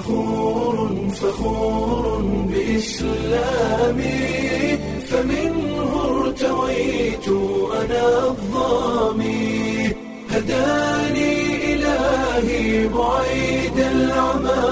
فخور فخور بإسلامي فمنه ارتويت أنا الظامي هداني إلهي بعيد العمى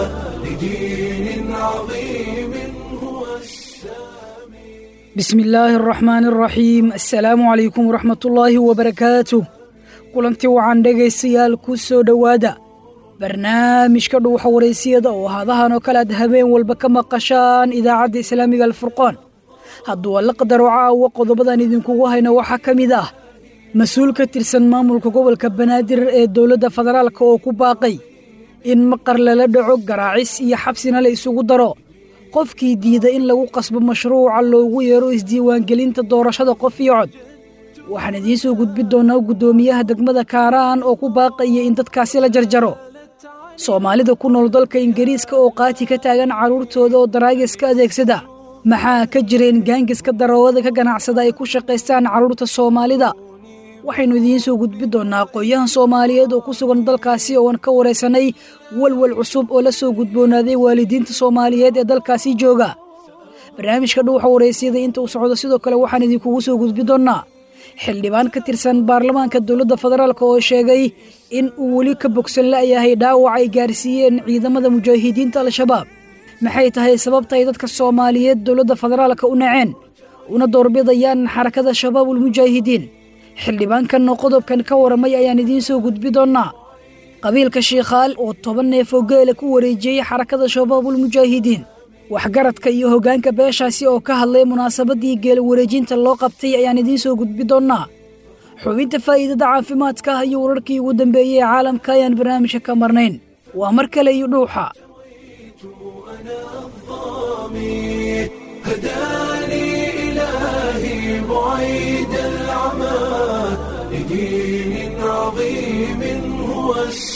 لدين عظيم هو السامي بسم illaahi araxmaani araxiim assalaamu calaykum waraxmatullaahi wabarakaatuh kulantii waxaan dhegaystayaal ku soo dhowaada barnaamijka dhuuxa waraysiyada oo hadahan oo kale aad habeen walba ka maqashaan idaacadda islaamiga alfurqaan hadduu alla qadaro caawa qodobadan idinkugu hayna waxaa ka mid ah mas-uul ka tirsan maamulka gobolka banaadir ee dowladda federaalk oo ku baaqay in maqar lala dhaco garaacis iyo xabsina la isugu daro qofkii diida in lagu qasbo mashruuca loogu yeero isdiiwaangelinta doorashada qof iyo cod waxaan idiin soo gudbin doonnaa guddoomiyaha degmada kaaraan oo ku baaqaya in dadkaasi la jarjaro soomaalida ku nool dalka ingiriiska oo qaati ka taagan carruurtooda oo daraagiska adeegsada maxaa ka jireen gaangiska daroowada ka ganacsada ay ku shaqaystaan carruurta soomaalida waxaynu idiin soo gudbin doonnaa aqoon-yahan soomaaliyeed oo ku sugan dalkaasi ooan ka waraysanay walwal cusub oo la soo gudboonaaday waalidiinta soomaaliyeed ee dalkaasi jooga barnaamijka dhuuxa waraysiyada inta uu socdo sidoo kale waxaan idinkugu soo gudbin doonnaa xildhibaan ka tirsan baarlamaanka dowladda federaalk oo sheegay in uu weli ka bogsan la'yahay dhaawac ay gaarsiiyeen ciidamada mujaahidiinta al-shabaab maxay tahay sababta ay dadka soomaaliyeed dowladda federaalka u naceen una doorbidayaan xarakada shabaabulmujaahidiin xildhibaankanna qodobkan ka waramay ayaan idiin soo gudbi doonnaa qabiilka shiikhaal oo toban neef oo geela ku wareejiyey xarakada shabaabulmujaahidiin waxgaradka iyo hoggaanka beeshaasi oo ka hadlay munaasabaddii geela wareejinta loo qabtay ayaan idiin soo gudbi doonnaa xubinta faa'iidada caafimaadka iyo wararkii ugu dambeeyey ee caalamka ayaan barnaamijka ka marnayn waa mar kale iyo dhuuxa أنا الظامي هداني إلهي بعيد العمى لدين عظيم هو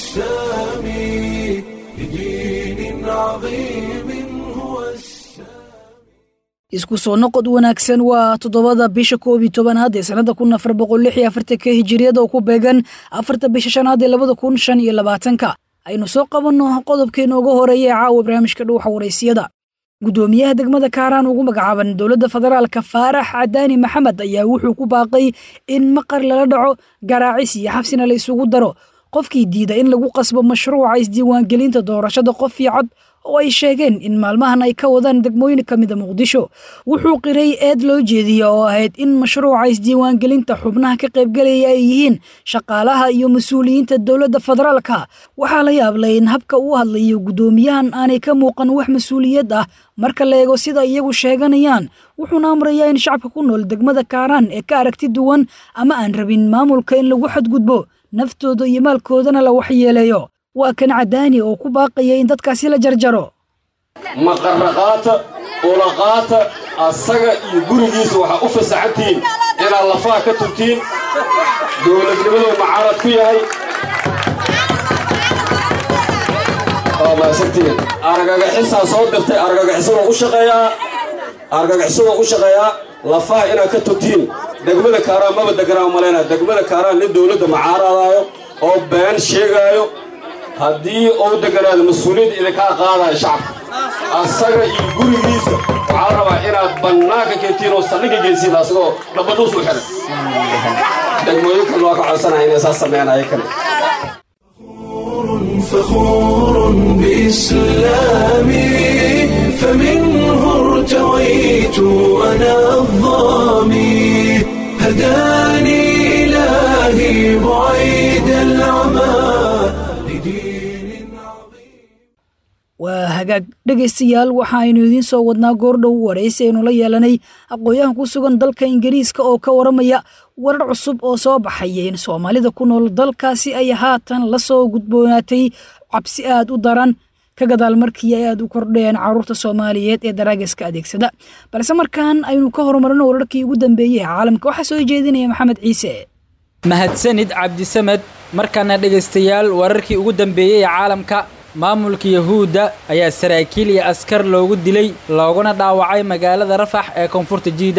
السامي لدين عظيم هو السامي isku soo noqod wanaagsan waa toddobada bisha koob iyo tobanaad ee sannada kun afar boqol lix iyo afartanka hijiriyada oo ku beegan afarta bisha shanaad ee labada kun shan iyo labaatanka aynu soo qabanno qodobkeena uga horeeya ee caawa barnaamijka dhuuxa waraysiyada guddoomiyaha degmada kaaraan ugu magacaaban dowladda federaalka faarax cadaani maxamed ayaa wuxuu ku baaqay in maqar lala dhaco garaacis iyo xabsina la isugu daro qofkii diida in lagu qasbo mashruuca isdiiwaangelinta doorashada qof iyo cod oo ay sheegeen in maalmahan ay ka wadaan degmooyin ka mida muqdisho wuxuu qiray eed loo jeediya oo ahayd in mashruuca isdiiwaangelinta xubnaha ka qaybgalaya ay yihiin shaqaalaha iyo mas-uuliyiinta dowladda federaalka waxaa la yaablay in habka uu hadlayo guddoomiyahan aanay ka muuqan wax mas-uuliyad ah marka la eego sida iyagu sheeganayaan wuxuuna amrayaa in shacabka ku nool degmada kaaraan ee ka aragti duwan ama aan rabin maamulka in lagu xadgudbo naftooda iyo maalkoodana la waxyeeleeyo waa kan cadaani oo ku baaqaya in dadkaasi la jarjaro maqarraqaata ulaqaata asaga iyo gurigiisa waxaa u fasaxantihiin inaad lafaha ka tubtiin dowladnimaduu macaarad ku yahay waa maasantiin argagaxisaa soo dirtay argagaxisadoo u shaqeeyaa argagaxisadoo u shaqeeyaa lafaha inaad ka tubtiin degmada kaaraan maba deganaa malaynaa degmada kaaraan nin dowladda macaaraadaayo oo been sheegaayo haddii uu deganaado mas-uuliyadda idinkaa qaadaya shacabka asaga iyo gurigiisa waxaa la rabaa inaad bannaanka keentiin oo saldhigga geysiin asagoo dhabadhuus u xihan degmooyinkan waa ka codsanaya inay saas sameynaya kale فخور بإسلامي فمنه ارتويت أنا الظامي هداني إلهي بعيد العمى لدين عظيم waa hagaag dhegaystayaal waxaaynu idiin soo wadnaa goordhow waraysi aynu la yeelanay aqoon-yahan ku sugan dalka ingiriiska oo ka waramaya warar cusub oo soo baxaya in soomaalida ku nool dalkaasi ay haatan la soo gudboonaatay cabsi aad u daran ka gadaal markii ay aad u kordheen carruurta soomaaliyeed ee daraagiska adeegsada balse markaan aynu ka horumarino wararkii ugu dambeeyey ee caalamka waxaa soo jeedinaya maxamed ciise mahadsanid cabdisamed markaana dhegaystayaal wararkii ugu dambeeyey ee caalamka maamulka yahuudda ayaa saraakiil iyo askar loogu dilay looguna dhaawacay magaalada rafax ee koonfurta jiida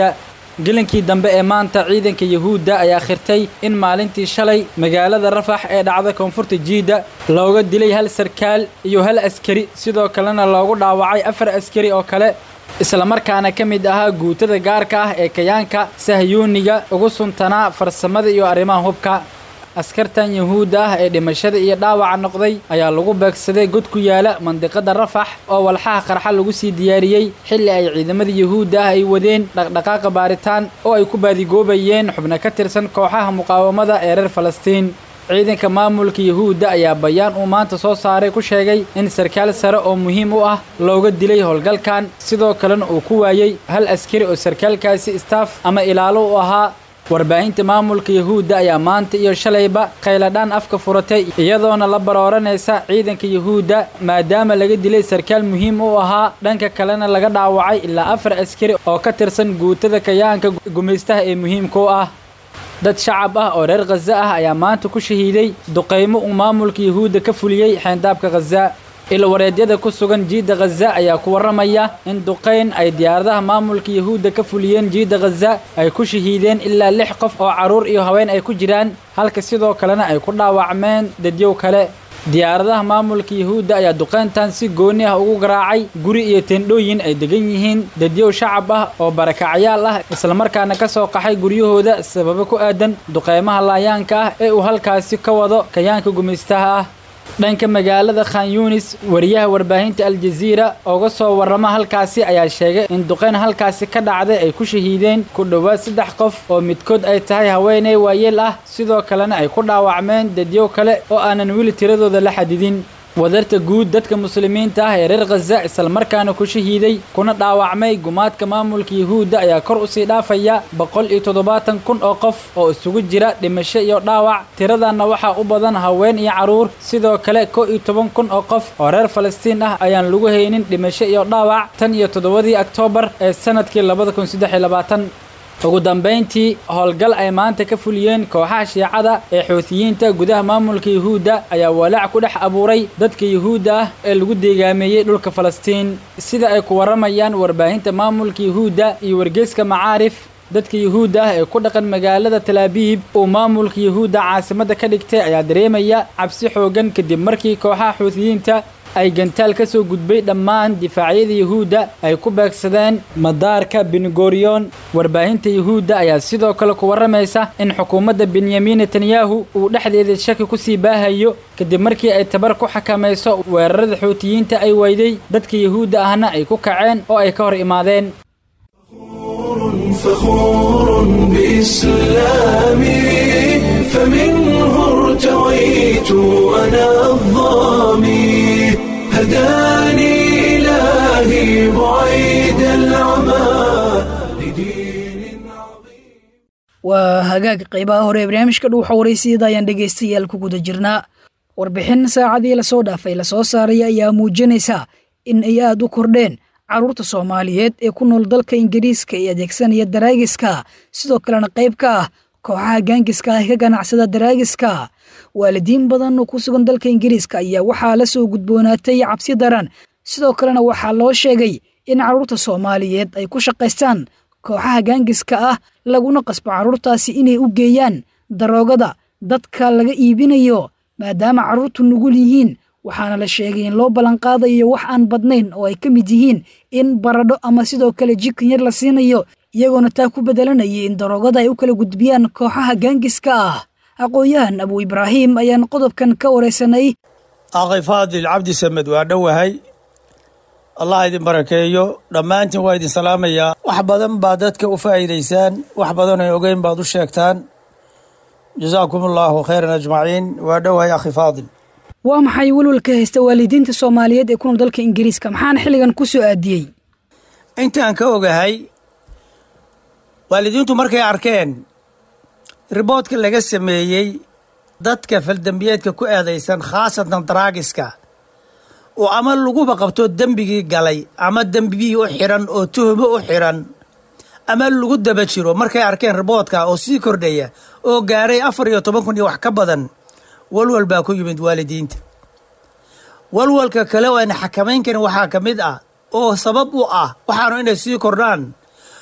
gelinkii dambe ee maanta ciidanka yuhuudda ayaa khirtay in maalintii shalay magaalada rafax ee dhacda koonfurta jiidda looga dilay hal sarkaal iyo hal askari sidoo kalena loogu dhaawacay afar askari oo kale islamarkaana ka mid ahaa guutada gaarka ah ee kayaanka sahyuuniga ugu suntanaa farsamada iyo arrimaha hubka askartan yuhuudda ah ee dhimashada iyo dhaawaca noqday ayaa lagu beegsaday god ku yaala mandiqada rafax oo walxaha qarxa lagu sii diyaariyey xilli ay ciidamada yuhuudda ah ay wadeen dhaqdhaqaaqa baaritaan oo ay ku baadigoobayeen xubno ka tirsan kooxaha muqaawamada ee reer falastiin ciidanka maamulka yuhuudda ayaa bayaan uu maanta soo saaray ku sheegay in sarkaal sare oo muhiim u ah looga dilay howlgalkan sidoo kalena uu ku waayey hal askari oo sarkaalkaasi istaaf ama ilaalo u ahaa warbaahinta maamulka yuhuudda ayaa maanta iyo shalayba khayladhaan afka furatay iyadoona la barooranaysa ciidanka yuhuudda maadaama laga dilay sarkaal muhiim u ahaa dhanka kalena laga dhaawacay ilaa afar askari oo ka tirsan guutada kayaanka gumaystaha ee muhiimka u ah dad shacab ah oo reer khaza ah ayaa maanta ku shahiiday duqaymo uu maamulka yuhuudda ka fuliyey xeyndaabka khaza ilwareedyada ku sugan jiidda khaza ayaa ku warramaya in duqayn ay diyaaradaha maamulka yuhuudda ka fuliyeen jiidda khaza ay ku shahiideen ilaa lix qof oo carruur iyo haween ay ku jiraan halka sidoo kalena ay ku dhaawacmeen dadyow kale diyaaradaha maamulka yuhuudda ayaa duqayntan si gooni ah ugu garaacay guri iyo tendhooyin ay degan yihiin dadyow shacab ah oo barakacyaal ah islamarkaana ka soo qaxay guryahooda sababo ku aadan duqaymaha laayaanka ah ee uu halkaasi ka wado kayaanka gumaystaha ah dhanka magaalada khan yunis wariyaha warbaahinta aljaziira ooga soo warrama halkaasi ayaa sheegay in duqayn halkaasi ka dhacday ay ku shahiideen ku dhowaad saddex qof oo midkood ay tahay haweeney waayeel ah sidoo kalena ay ku dhaawacmeen dadyow kale oo aanan weli tiradooda la xadidin wadarta guud dadka muslimiinta ah ee reer khaza islamarkaana ku shahiiday kuna dhaawacmay gumaadka maamulka yuhuudda ayaa kor usii dhaafaya boqol iyo toddobaatan kun oo qof oo isugu jira dhimasho iyo dhaawac tiradanna waxaa u badan haween iyo carruur sidoo kale kow iyo toban kun oo qof oo reer falastiin ah ayaan lagu haynin dhimasho iyo dhaawac tan iyo toddobadii oktoobar ee sanadkii labada kun saddex iyo labaatan ugu dambayntii howlgal ay maanta ka fuliyeen kooxaha shiicada ee xuutiyiinta gudaha maamulka yuhuudda ayaa walaac ku dhex abuuray dadka yuhuudda ah ee lagu deegaameeyey dhulka falastiin sida ay ku warramayaan warbaahinta maamulka yuhuudda iyo wargeyska macaarif dadka yuhuudda ah ee ku dhaqan magaalada talaabiib uu maamulka yuhuudda caasimadda ka dhigtay ayaa dareemaya cabsi xooggan kadib markii kooxaha xuutiyiinta ay gantaal ka soo gudbay dhammaan difaacyada yuhuudda ay ku beegsadeen madaarka bengoriyon warbaahinta yuhuudda ayaa sidoo kale ku warramaysa in xukuumadda benyamin netanyahu uu dhexdeeda shaki ku sii baahayo kadib markii ay tabar ku xakamayso weerarada xuutiyiinta ay weyday dadka yuhuudda ahna ay ku kaceen oo ay ka hor imaadeen فخور بإسلامي فمنه ارتويت أنا الظامي هداني إلهي بعيد العمى لدين عظيم waa hagaag qaybaha hore ee barnaamijka dhuuxa waraysiyada ayaan dhegaystayaal ku guda jirnaa warbixin saacadii lasoo dhaafay lasoo saaray ayaa muujinaysa in ay aad u kordheen carruurta soomaaliyeed ee ku nool dalka ingiriiska ee adeegsanaya daraagiska sidoo kalena qayb ka ah kooxaha gaangiska ah ee ka ganacsada daraagiska waalidiin badan oo ku sugan dalka ingiriiska ayaa waxaa la soo gudboonaatay cabsi daran sidoo kalena waxaa loo sheegay in carruurta soomaaliyeed ay ku shaqaystaan kooxaha gaangiska ah laguna qasbo carruurtaasi inay u geeyaan daroogada dadka laga iibinayo maadaama carruurtu nugul yihiin waxaana la sheegay in loo ballanqaadayo wax aan badnayn oo ay ka mid yihiin in baradho ama sidoo kale jikin yar la siinayo iyagoona taa ku bedelanayay in daroogada ay u kala gudbiyaan kooxaha gaangiska ah aqoon-yahan abu ibraahim ayaan qodobkan ka waraysanay akhi faadil cabdi samed waa dhowahay allah idin barakeeyo dhammaantiin waa idin salaamayaa wax badan baad dadka u faa'iidaysaan wax badan ay ogeyn baad u sheegtaan jasaakum allaahu khayran ajmaciin waa dhowahay akhi faadil waa maxay welwalka haysta waalidiinta soomaaliyeed ee ku nool dalka ingiriiska maxaana xilligan ku soo aadiyey intaan ka ogahay waalidiintu markay arkeen riboodka laga sameeyey dadka faldembiyeedka ku eedaysan khaasatan daraagiska oo ama laguba qabto dembigii galay ama dembigii u xiran oo tuhumo u xiran ama lagu daba jiro markay arkeen riboodka oo sii kordhaya oo gaaray afar iyo toban kun iyo wax ka badan walwal baa ku yimid waalidiinta walwalka kale oo ayna xakamayn karin waxaa ka mid ah oo sabab u ah waxaanu inay sii kordhaan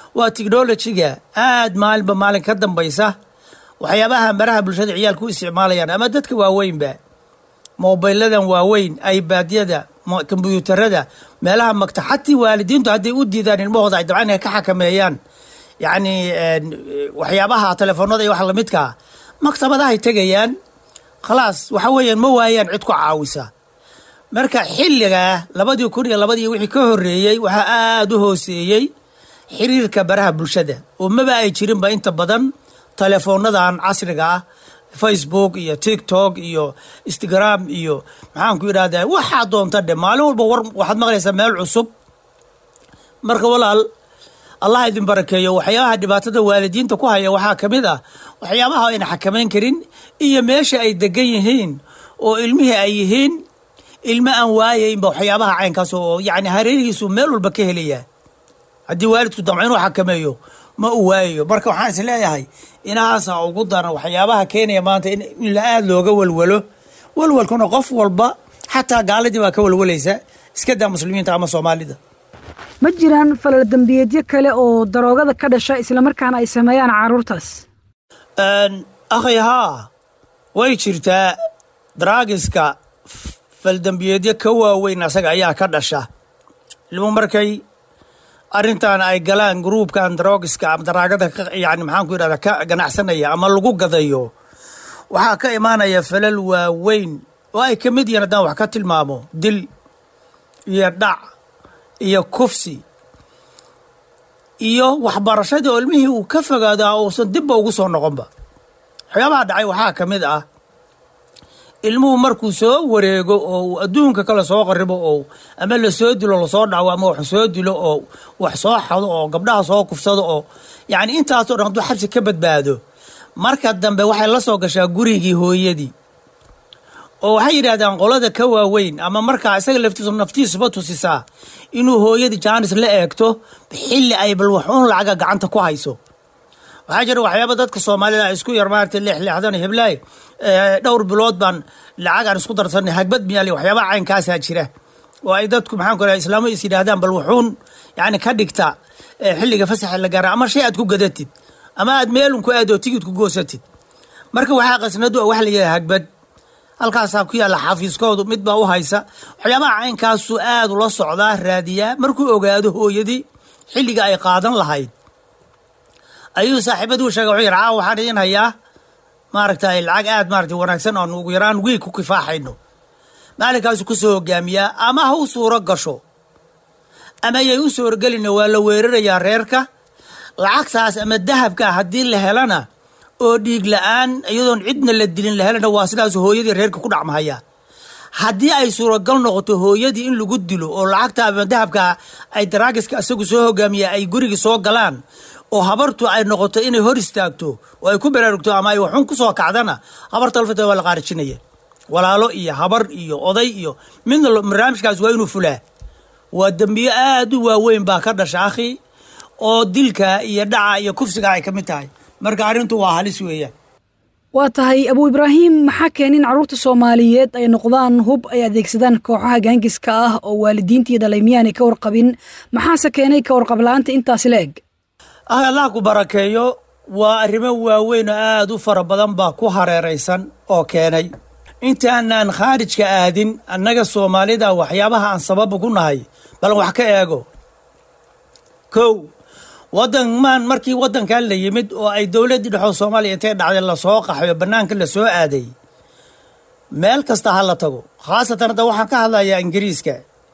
waa technolojiga aad maalinba maalin ka dambaysa waxyaabaha maraha bulshada ciyaalku u isticmaalayaan ama dadka waaweynba mobiladan waaweyn ibadyada kombyuutarada meelaha magta xatii waalidiintu hadday u diidaan ilmahooda ay dabcan inay ka xakameeyaan yacni waxyaabaha telefoonada iyo wax lamidkaa maktabadahay tegayaan khalaas waxa weeyaan ma waayaan cid ku caawisa marka xilligaa labadii kun iyo labadii wixii ka horreeyey waxaa aada u hooseeyey xiriirka baraha bulshada oo maba ay jirinba inta badan teleefoonadan casriga ah facebook iyo tiktok iyo instagram iyo maxaanku yidhahdaa waxaa doonta dhe maalin walba war waxaad maqlaysaa meel cusub marka walaal allah idin barakeeyo waxyaabaha dhibaatada waalidiinta ku haya waxaa ka mid ah waxyaabaha ayna xakamayn karin iyo meesha ay degan yihiin oo ilmihii ay yihiin ilmo aan waayaynba waxyaabaha caynkaas oo yani hareerihiisu meel walba ka helayaa haddii waalidku damco inuu xakameeyo ma uu waayayo marka waxaan is leeyahay inahaasa ugu daran waxyaabaha keenaya maanta in la aada looga walwalo walwalkuna qof walba xataa gaaladii baa ka walwalaysa iska daa muslimiinta ama soomaalida ma jiraan falal dembiyeedyo kale oo daroogada ka dhasha islamarkaana ay sameeyaan carruurtaas akhay haa way jirtaa daraagiska faldembiyeedyo ka waaweyn asaga ayaa ka dhasha ilmu markay arrintan ay galaan gruubkan daroogiska ama daraagada yani maxaanku yidhahda ka ganacsanaya ama lagu gadayo waxaa ka imaanaya falal waaweyn oo ay ka mid yihiin haddaan wax ka tilmaamo dil iyo dhac iyo kufsi iyo waxbarashadii oo ilmihii uu ka fogaadaa uusan dibba ugu soo noqonba waxyaabaha dhacay waxaa ka mid ah ilmuhu markuu soo wareego oo uu adduunka kale soo qaribo oo ama lasoo dilo lasoo dhaco ama wax soo dilo oo wax soo xado oo gabdhaha soo kufsado oo yacni intaasoo dhan hadduu xabsi ka badbaado marka dambe waxay la soo gashaa gurigii hooyadii oo waxay yidhaahdaan qolada ka waaweyn ama markaa isaga laftiisu naftiisuba tusisaa inuu hooyadii jaanis la eegto xilli ay bal waxuun lacaga gacanta ku hayso waxaa jira waxyaaba dadka soomaalida ay isku yar maaragtay leexleexdan heblaay dhowr bilood baan lacagaan isku darsanay hagbad miyaali waxyaabaha caynkaasaa jira oo ay dadku maxaan ku raha islaamo is yidhaahdaan bal wuxuun yani ka dhigta xilliga fasaxa la gaara ama shay aad ku gadatid ama aad meelun ku aadoo tigid ku goosatid marka waxaa qasnadu wax la yidhaha hagbad halkaasaa ku yaalla xafiiskoodu mid baa u haysa waxyaabaha caynkaasu aad ula socdaa raadiyaa markuu ogaado hooyadii xilliga ay qaadan lahayd ayuu saaxiibaduu sheegay wuxuu yidhi caawa waxaan idin hayaa maaragtay lacag aad maaragtay wanaagsan oon ugu yaraan wiig ku kifaaxayno maalinkaasu ku soo hogaamiyaa ama ha u suuro gasho ama yay u suurogelina waa la weerarayaa reerka lacagtaas ama dahabka haddii la helana oo dhiig la-aan iyadoon cidna la dilin la helana waa sidaas hooyadii reerka ku dhacmahaya haddii ay suuragal noqoto hooyadii in lagu dilo oo lacagta ama dahabka ay daraagiska isagu soo hogaamiya ay gurigii soo galaan oo habartu ay noqoto inay hor istaagto oo ay ku baraarugto ama ay waxun ku soo kacdana habarta alfata waa la qaarijinaya walaalo iyo habar iyo oday iyo midna barnaamijkaas waa inuu fulaa waa dembiyo aad u waaweyn baa ka dhasha akhi oo dilka iyo dhaca iyo kufsiga ay ka mid tahay marka arrintu waa halis weeyaan waa tahay abuu ibraahim maxaa keen in carruurta soomaaliyeed ay noqdaan hub ay adeegsadaan kooxaha gaangiska ah oo waalidiinta iyo dhalaymiyaanay ka warqabin maxaase keenay ka warqabla-aanta intaasi la eg ah allah ku barakeeyo waa arrimo waaweyn oo aada u fara badan baa ku hareeraysan oo keenay intaanaan khaarijka aadin annaga soomaalida waxyaabaha aan sababa ku nahay bal wax ka eego kow wadanmaan markii wadankan la yimid oo ay dowladdii dhexoo soomaaliya intay dhacday lasoo qaxayo bannaanka lasoo aaday meel kasta ha la tago khaasatan hadda waxaan ka hadlayaa ingiriiska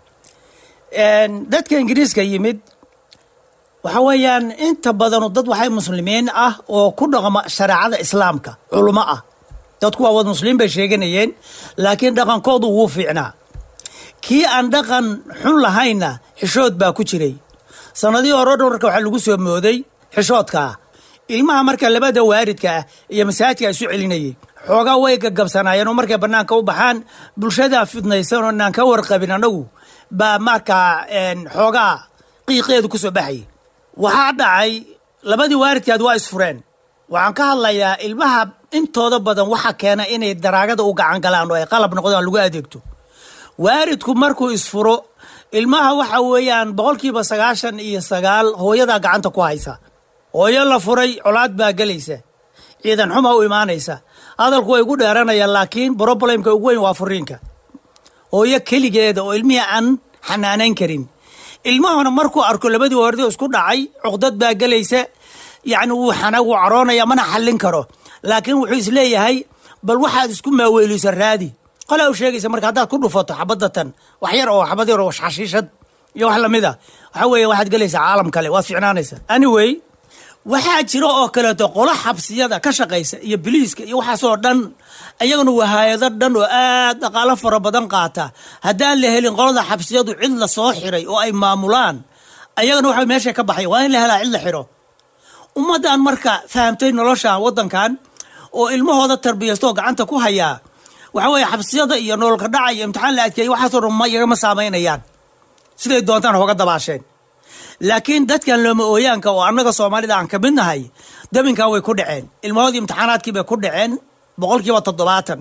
dadka ingiriiska yimid waxa weeyaan inta badanu dad waxay muslimiin ah oo ku dhaqma shareecada islaamka culummo ah dadku waa wad muslimiin bay sheeganayeen laakiin dhaqankoodu wuu fiicnaa kii aan dhaqan xun lahaynna xishood baa ku jiray sanadihii hore dhan marka waxaa lagu soo mooday xishoodkaa ilmaha marka labada waaridka ah iyo masaajidka isu celinayay xoogaa way gagabsanaayeen oo markay bannaanka u baxaan bulshadaa fidnaysan oo inaan ka warqabin annagu baa markaa xoogaa qiiqeedu ku soo baxayay waxaa dhacay labadii waaridkaad waa isfureen waxaan ka hadlayaa ilmaha intooda badan waxa keena inay daraagada u gacan galaan oo ay qalab noqdaan lagu adeegto waaridku markuu isfuro ilmaha waxa weeyaan boqolkiiba sagaashan iyo sagaal hooyadaa gacanta ku haysa hooyo la furay colaad baa gelaysa ciidan xuma u imaanaysa hadalku way gu dheeranayaan laakiin broblemka ugu weyn waa furiinka hooyo keligeeda oo ilmihii aan xanaanayn karin ilmahuna markuu arko labadii hordi isku dhacay cuqdad baa gelaysa yacni wuu xana wuu caroonaya mana xallin karo laakiin wuxuu isleeyahay bal waxaad isku maaweelisa raadi qolaa u sheegaysa marka haddaad ku dhufato xabadatan wax yar oo xabad yar oo xashiishad iyo wax lamid a waxa weeye waxaad gelaysaa caalam kale waad ficnaanaysa anyway waxaa jira oo kaleeto qolo xabsiyada ka shaqaysa iyo biliiska iyo waxaasoo dhan iyaguna waa hay-ado dhan oo aad dhaqaalo fara badan qaata haddaan la helin qolada xabsiyadu cid la soo xiray oo ay maamulaan ayagana waxa meesha ka baxay waa in la helaa cid la xiro ummaddan marka fahamtay nolosha waddankan oo ilmahooda tarbiyasta oo gacanta ku hayaa waxa weeye xabsiyada iyo nololka dhaca iyo imtixaan la adkeeyay waxaasoo dhan ma iyagama saamaynayaan siday doontaan hooga dabaasheen laakiin dadkan looma ooyaanka oo annaga soomaalida aan ka mid nahay dabinkan way ku dhaceen ilmahoodii imtixaanaadkii bay ku dhaceen boqolkiiba toddobaatan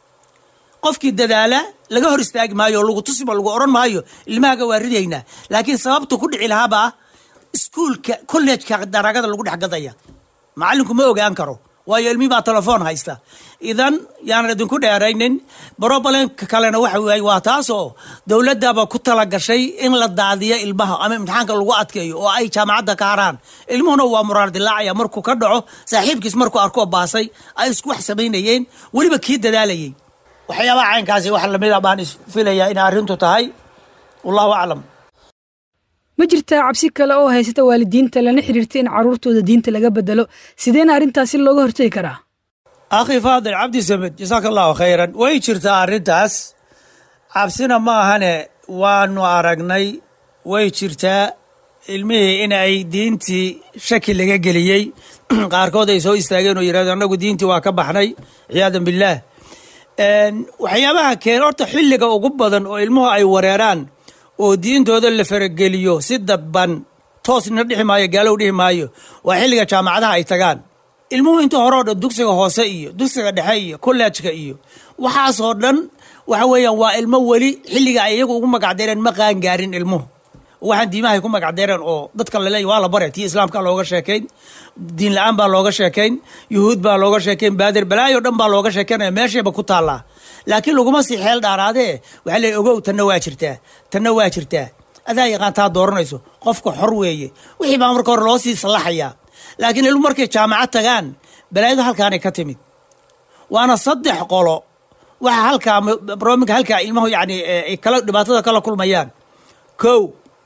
qofkii dadaala laga hor istaagi maayo oo lagu tusima lagu odhan maayo ilmahaga waa ridaynaa laakiin sababta ku dhici lahaabaa iskuulka kollejka daragada lagu dhex gadaya macallinku ma ogaan karo waayo ilmihii baa telefoon haysta idan yaanan idinku dheeraynin brobalemka kalena waxa waay waa taasoo dowladdaaba ku talagashay in la daadiyo ilmaha ama imtixaanka lagu adkeeyo oo ay jaamacadda ka haraan ilmuhuna waa muraar dilaacaya markuu ka dhaco saaxiibkiis markuu arkoo baasay ay isku wax samaynayeen weliba kii dadaalayay waxyaabaha caynkaasi wax lamida baan isfilayaa inay arrintu tahay wallahu aclam ma jirtaa cabsi kale oo haysata waalidiinta lana xiriirta in carruurtooda diinta laga bedelo sideena arrintaasi looga hortegi karaa akhi faadil cabdi samed jasaaka allahu khayran way jirtaa arrintaas cabsina ma ahane waanu aragnay way jirtaa ilmihii in ay diintii shaki laga geliyey qaarkood ay soo istaageen oo yidhahdo annagu diintii waa ka baxnay ciyaadan billaah waxyaabaha keena horta xilliga ugu badan oo ilmuhu ay wareeraan oo diintooda la farageliyo si dabban toosna dhihi maayo gaalow dhihi maayo waa xilliga jaamacadaha ay tagaan ilmuhu inta hore o dhan dugsiga hoose iyo dugsiga dhexe iyo kollejka iyo waxaasoo dhan waxa weeyaan waa ilmo weli xilliga ay iyagu ugu magacdeereen ma qaangaarin ilmuhu waxaan diimahay ku magacdeereen oo dadka laleeya waa la bare tii islaamka looga sheekayn diin la-aan baa looga sheekayn yuhuud baa looga sheekayn baadir balaayo dhan baa looga sheekaynaya meeshayba ku taallaa laakiin laguma sii xeel dhaaraadee waxaa leey ogow tanna waa jirtaa tanna waa jirtaa adaa yaqaan taa dooranayso qofka xor weeye wixii baa marka hore loo sii sallaxayaa laakiin ilmu markay jaamacad tagaan balaayadu halkaanay ka timid waana saddex qolo waxa halkaa brominka halkaa ilmahu yani ay kala dhibaatada kala kulmayaan kow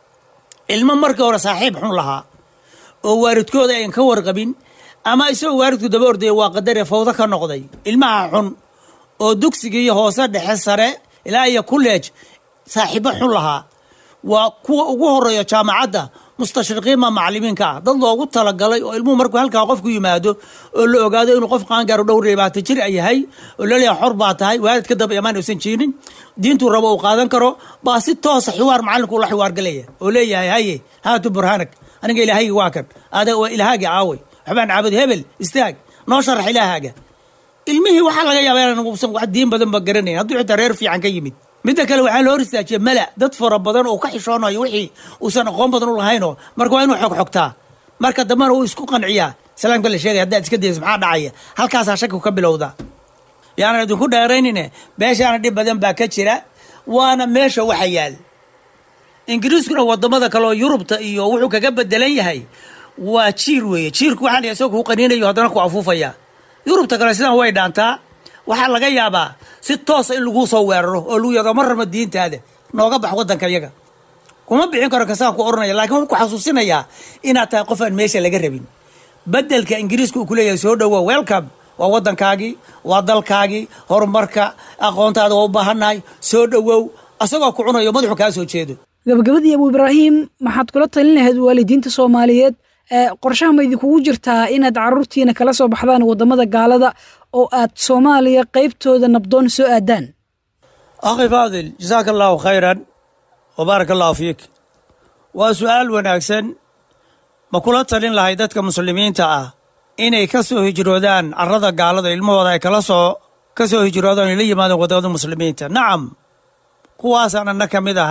ilmo markii hore saaxiib xun lahaa oo waalidkooda ayan ka warqabin ama isagoo waalidku daba ordaya waa qadare fawdo ka noqday ilmaha xun oo dugsigii hoose dhexe sare ilaa iyo kulleej saaxiibo xun lahaa waa kuwa ugu horeeya jaamacadda mustashriqiinma macalimiinka ah dad loogu talagalay oo ilmuhu markuu halkaa qofku yimaado oo la ogaado inuu qof qaangaaro dhowr labaatan jir ay yahay oo laleeyahay xor baa tahay waalid ka daba imaan uusan jiinin diintuu rabo uu qaadan karo baa si toosa xiwaar macalinku ula xiwaargalaya oo leeyahay haye haatu burhaanag aniga ilaahaygi waa kan ada waa ilaahaaga aaway waxbaan caabud hebel istaag noo sharax ilaahaaga ilmihii waxaa laga yaaba inaan uusan wax diin badan ba garanayn hadduu xitaa reer fiican ka yimid midda kale waxaa la hor istaajiya mala dad fara badan oo ka xishoonayo wixii uusan aqoon badan u lahaynoo marka waa inuu xog xogtaa marka dambena uu isku qanciyaa salaamka la sheegay haddaad iska dayso maxaa dhacaya halkaasaa shakigu ka bilowda yaanan idinku dheeraynine meeshaana dhib badan baa ka jira waana meesha waxa yaal ingiriiskuna wadamada kale oo yurubta iyo wuxuu kaga bedelan yahay waa jiir weeye jiirku waxaa la isagoo kuu qaniinayo haddana ku afuufaya yurubta kale sidan way dhaantaa waxaa laga yaabaa si toosa in laguu soo weeraro oo lagu yado ma rama diintaada nooga bax waddanka yaga kuma bixin karo kasaan ku oranaya lakiin wuxuu ku xasuusinayaa inaad tahay qof aan meesha laga rabin bedelka ingiriiska uu kuleeyahay soo dhowo welcome waa waddankaagii waa dalkaagii horumarka aqoontaada waa u baahannahay soo dhowow asagoo ku cunayo madaxu kaa soo jeedo gabagabadii abu ibraahim maxaad kula talin lahayd waalidiinta soomaaliyeed qorshaha ma idinkugu jirtaa inaad carruurtiina kala soo baxdaan waddamada gaalada oo aad soomaaliya qaybtooda nabdoon soo aadaan akhi faadil jasaaka allahu khayran wa baaraka allahu fiik waa su-aal wanaagsan ma kula talin lahay dadka muslimiinta ah inay ka soo hijroodaan carrada gaalada ilmahooda ay kala soo ka soo hijroodaan ay la yimaadaan waddamada muslimiinta nacam kuwaasaan anna ka mid ahay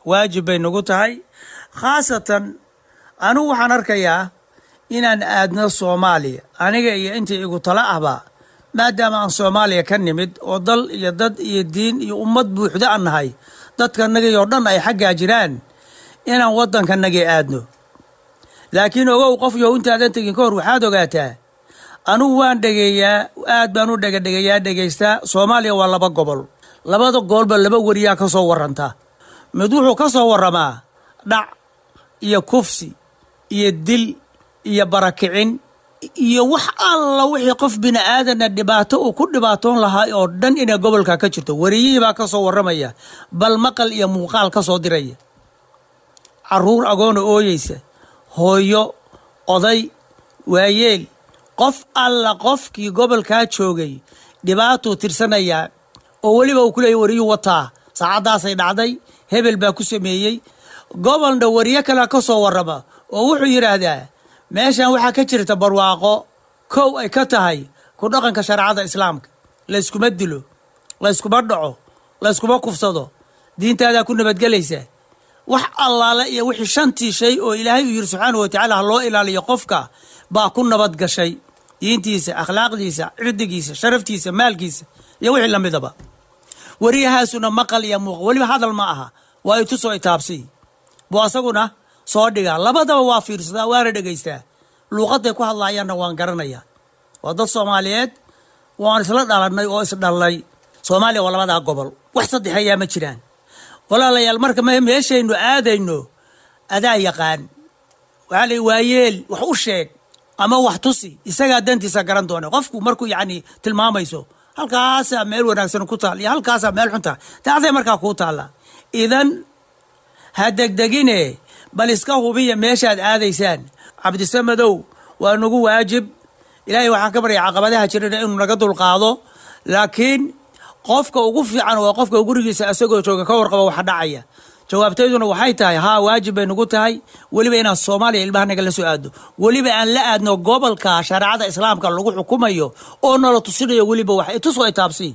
waajib bay nagu tahay khaasatan anigu waxaan arkayaa inaan aadno soomaaliya aniga iyo intii igu tala ahba maadaama aan soomaaliya ka nimid oo dal iyo dad iyo diin iyo ummad buuxda aan nahay dadkanagii oo dhan ay xaggaa jiraan inaan waddankanagii aadno laakiin ogow qof yow intaadan tegin ka hor waxaad ogaataa anigu waan dhegeeyaa aad baan u dhegadhegeeyaa dhegaystaa soomaaliya waa laba gobol labada gobolba laba weriyaa ka soo waranta mid wuxuu ka soo warramaa dhac iyo kufsi iyo dil iyo barakicin iyo wax alla wixii qof bini aadana dhibaato uu ku dhibaatoon lahaa oo dhan inay gobolka ka jirto wariyihii baa ka soo warramaya bal maqal iyo muuqaal ka soo diraya caruur agoona ooyeysa hooyo oday waayeel qof alla qofkii gobolkaa joogay dhibaatuu tirsanayaa oo weliba uu ku leeyay wariyuu wataa saacaddaasay dhacday hebel baa ku sameeyey gobolna wariyo kalea ka soo warrama oo wuxuu yidhaahdaa meeshan waxaa ka jirta barwaaqo kow ay ka tahay ku dhaqanka shareecada islaamka layskuma dilo layskuma dhaco layskuma kufsado diintaadaa ku nabadgelaysa wax allaale iyo wixii shantii shay oo ilaahay uu yidhi subxaanahu watacaala ha loo ilaaliyo qofka baa ku nabad gashay diintiisa akhlaaqdiisa cirdigiisa sharaftiisa maalkiisa iyo wixii lamidaba wariyahaasuna maqal iyo muuq weliba hadal ma aha waa i tusoo itaabsi buu asaguna soo dhigaa labadaba waa fiirsadaa waana dhegaystaa luuqadday ku hadlaayaanna waan garanayaa waa dad soomaaliyeed waan isla dhalannay oo isdhallay soomaaliya waa labadaa gobol wax saddexeeyaa ma jiraan walaalayaal marka meeshaynu aadayno adaa yaqaan waxaa la waayeel wax u sheeg ama wax tusi isagaa dantiisa garan doona qofku markuu yacni tilmaamayso halkaasaa meel wanaagsan ku taal iyo halkaasaa meel xunta dacday markaa kuu taalla idan ha degdegine bal iska hubiya meeshaad aadaysaan cabdisamadow waa nagu waajib ilaahay waxaan ka barya caqabadaha jirana inuu naga dulqaado laakiin qofka ugu fiican waa qofka gurigiisa asagoo jooga ka warqaba waxa dhacaya jawaabtayduna waxay tahay haa waajib bay nagu tahay weliba inaan soomaaliya ilmahanaga la soo aadno weliba aan la aadno gobolka shareecada islaamka lagu xukumayo oo nala tusinayo weliba wax itusoo itaabsi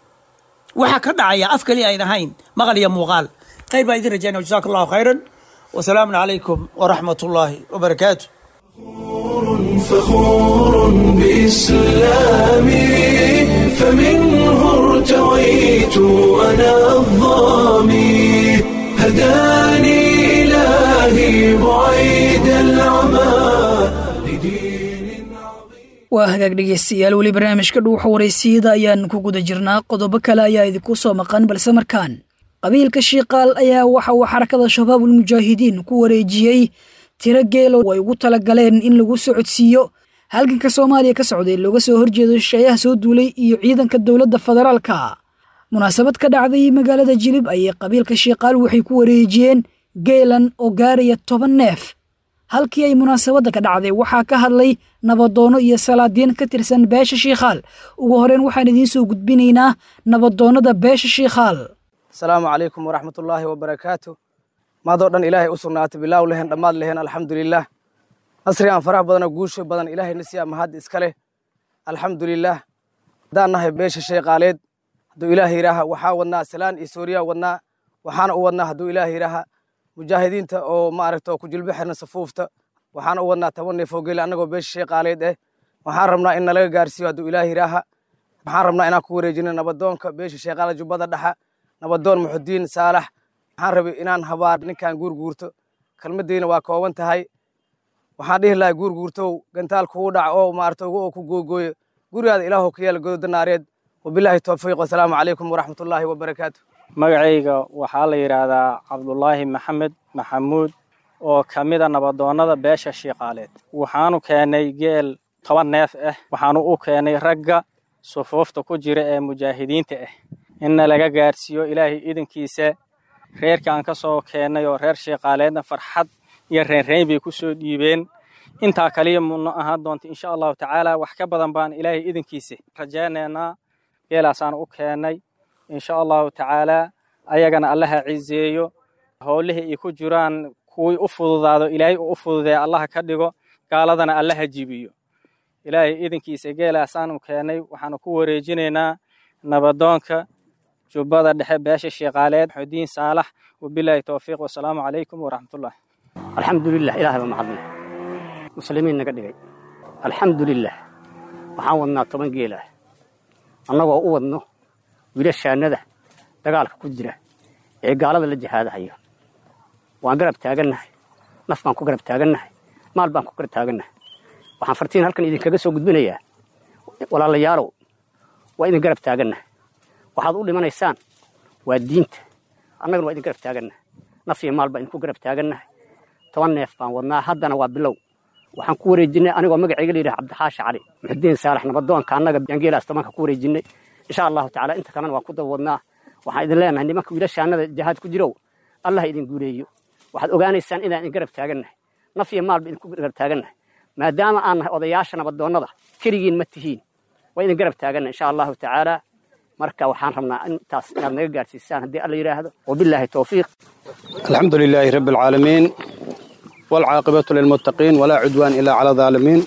waxa ka dhacaya af kaliya ayn ahayn maqal iyo muuqaal khayr baa idin rajayna jasaaka allahu khayran wasalaamu calaykum waraxmat ullaahi wabarakaatu فخور بإسلامي فمنه ارتويت أنا الظامي هداني إلهي بعيد العمى لدين عظيم waa hagaag dhegeystayaal weli barnaamijka dhuuxa waraysiyada ayaan ku guda jirnaa qodobo kale ayaa idinku soo maqan balse markaan qabiilka shiiqaal ayaa waxa uu xarakada shabaabul mujaahidiin ku wareejiyey tiro geelo ay ugu talagaleen in lagu socodsiiyo halganka soomaaliya ka socday looga soo horjeedo shisheeyaha soo duulay iyo ciidanka dowladda federaalka munaasabad ka dhacday magaalada jilib ayay qabiilka shiiqaal waxay ku wareejiyeen geelan oo gaaraya toban neef halkii ay munaasabadda ka dhacday waxaa ka hadlay nabadoono iyo salaadiin ka tirsan beesha shiikhaal ugu horeyn waxaan idiin soo gudbinaynaa nabadoonnada beesha shiikhaal asalaamu calaykum waraxmatullaahi wabarakaatu maadoo dhan ilaahay u sugnaatay bilaaw lehen dhammaad lehen alxamdulilah nasri aan farax badanoo guusho badan ilaahay na siiya mahad iska leh alxamdulilah haddaan nahay beesha sheeqaaleed hadduu ilaah yidhaaha waxaa wadnaa salaan iyo sooriya wadnaa waxaana u wadnaa hadduu ilaah yidhaaha mujaahidiinta oo maaragta ku jilbo xirna safuufta waxaana u wadnaa toban neef oo gele annagoo beesha sheeqaaleed eh waxaan rabnaa in nalaga gaarsiiyo hadduu ilaah yidhaaha waxaan rabnaa inaan ku wareejino nabadoonka beesha sheeqaale jubbada dhexa nabadoon muxudiin saalax waxaan rabay inaan habaar ninkan guurguurto kelmaddiina waa kooban tahay waxaan dhihi lahay guurguurtow gantaal kugu dhac oo maarata oo ku googooyo gurigaada ilaahow ka yeela gododa naareed wabilaahi towfiiq wasalaamu calaykum waraxmatullaahi wabarakaatu magacayga waxaa la yidhaahdaa cabdulaahi maxamed maxamuud oo ka mida nabadoonnada beesha shiiqaaleed waxaanu keennay geel toban neef ah waxaanu u keennay ragga sufuufta ku jira ee mujaahidiinta ah inna laga gaarsiiyo ilaahay idinkiisa reerka aan ka soo keennay oo reer shiiqaaleedna farxad iyo reenreyn bay ku soo dhiibeen intaa kaliya muna ahaan doonta insha allahu tacaala wax ka badan baan ilaahay idinkiisa rajaynaynaa geelaasaan u keennay insha allahu tacaalaa ayagana allaha cizeeyo howlihii ay ku jiraan kuwii u fududaado ilaahay uu u fududeeya allaha ka dhigo gaaladana allaha jibiyo ilaahay idinkiisa geelaasaanu keennay waxaanu ku wareejinaynaa nabadoonka jubbada dhexe beesha shiiqaaleed xudiin saalax wabilaahi towfiiq wasalaamu calaykum waraxmatullah alxamdulilah ilaah baa mahadle muslimiin naga dhigay alxamdulilah waxaan wadnaa toban geelah annagoo u wadno wiilashaannada dagaalka ku jira ee gaalada la jihaadahayo waan garab taagannahay naf baan ku garab taagannahay maal baan ku garab taagannahay waxaan fartiin halkan idinkaga soo gudbinayaa walaalayaalow waa idin garab taagannahay waxaad u dhimanaysaan waa diinta annagana waa idin garab taagannahay naf iyo maal baan idinku garab taagannahay toban neef baan wadnaa haddana waa bilow waxaan ku wareejinnay anigoo magacayga layidhaha cabdixaashi cali muxudiin saalax nabadoonka annaga yangeelaas tobanka ku wareejinnay insha allahu tacala inta kalena waan ku daba wadnaa waxaan idin leenahay nimanka wiilashaannada jihaad ku jirow allah idin guuleeyo waxaad ogaanaysaan inaan idin garab taagannahay naf iyo maalba idinku garab taagannahay maadaama aan nahay odayaasha nabadoonnada keligiin ma tihiin waa idin garab taagannahay insha allahu tacaala marka waxaan rabnaa intaas inaad naga gaadhsiisaan haddii alla yidhaahdo wabilaahi towfiiq الحمد لله رب العالمين والعاقبة للمتقين ولا عدوان إلا على الظالمين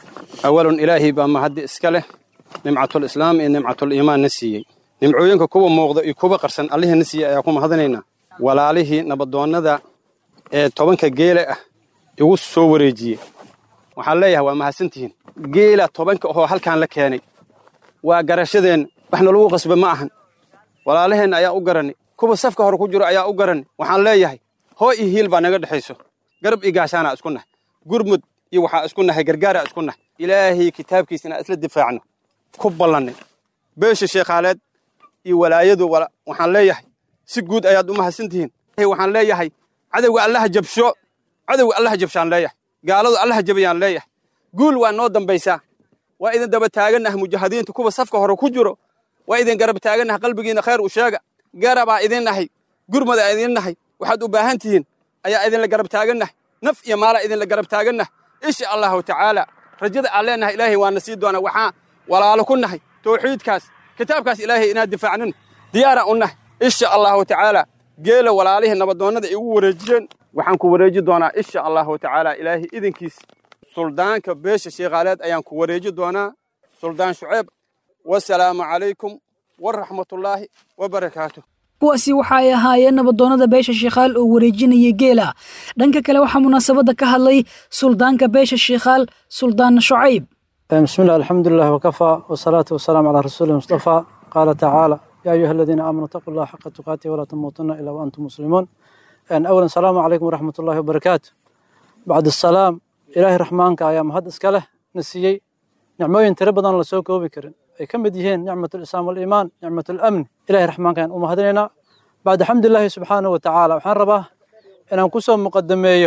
أول إلهي بما هدي إسكاله نمعة الإسلام إن نمعة الإيمان نسيي نمعوينك كوبا موغضا كوبا قرسن الله نسيي أيكم هذنينا ولا عليه نبضون ذا tobanka geela ah igu soo wareejiyey waxaan leeyahay waa mahadsantihiin geela tobanka oo halkaan la keenay waa garashadeen waxna lagu qasba ma ahan walaalaheenna ayaa u garanay kuwa safka hore ku jiro ayaa u garanay waxaan leeyahay hoo iyo hiil baa naga dhexayso garab iyo gaashaanaa isku nahay gurmud iyo waxaa isku nahay gargaaraa isku nahay ilaahay kitaabkiisa inaan isla difaacno ku ballannay beesha sheekhaaleed iyo walaayadu waxaan leeyahay si guud ayaad u mahadsantihiin waxaan leeyahay cadowga allaha jabsho cadowga allaha jabshaan leeyahay gaaladu allaha jabayaan leeyahay guul waa noo dambaysaa waa idin daba taagannaha mujaahidiinta kuwa safka hore ku jiro waa idin garab taagannaha qalbigiinna khayr u sheega garabaa idin nahay gurmadaa idin nahay waxaad u baahan tihiin ayaa idinla garab taagannahay naf iyo maalaa idinla garab taagannahay insha allahu tacaala rajada aan leenahay ilaahay waana sii doonaa waxaa walaalo ku nahay tawxiidkaas kitaabkaas ilaahay inaad difaacnin diyaaraan u nahay insha allahu tacaala geela walaalihii nabadoonnada igu wareejiyeen waxaan ku wareeji doonaa insha allahu tacaala ilaahay idinkiis suldaanka beesha sheekhaaleed ayaan ku wareeji doonaa suldaan shuceeb wasalaamu calaykum waraxmatullaahi wabarakaatu kuwaasi waxa ay ahaayeen nabadoonnada beesha shiikhaal oo wareejinaya geela dhanka kale waxaa munaasabadda ka hadlay suldaanka beesha shiikhaal suldaan shucayb بسم الله الحمد لله وكفى والصلاة والسلام على رسول المصطفى قال تعالى يا أيها الذين آمنوا اتقوا الله حق تقاته ولا تموتن إلا وأنتم مسلمون أن أولا السلام عليكم ورحمة الله وبركاته بعد السلام إلهي رحمانك يا مهد اسكاله نسيي نعموين تربضان الله سوكو بكرن أي كم بديهين نعمة الإسلام والإيمان نعمة الأمن إلهي رحمانك أن أمهدنا بعد حمد الله سبحانه وتعالى وحان رباه إن أنكسهم مقدميه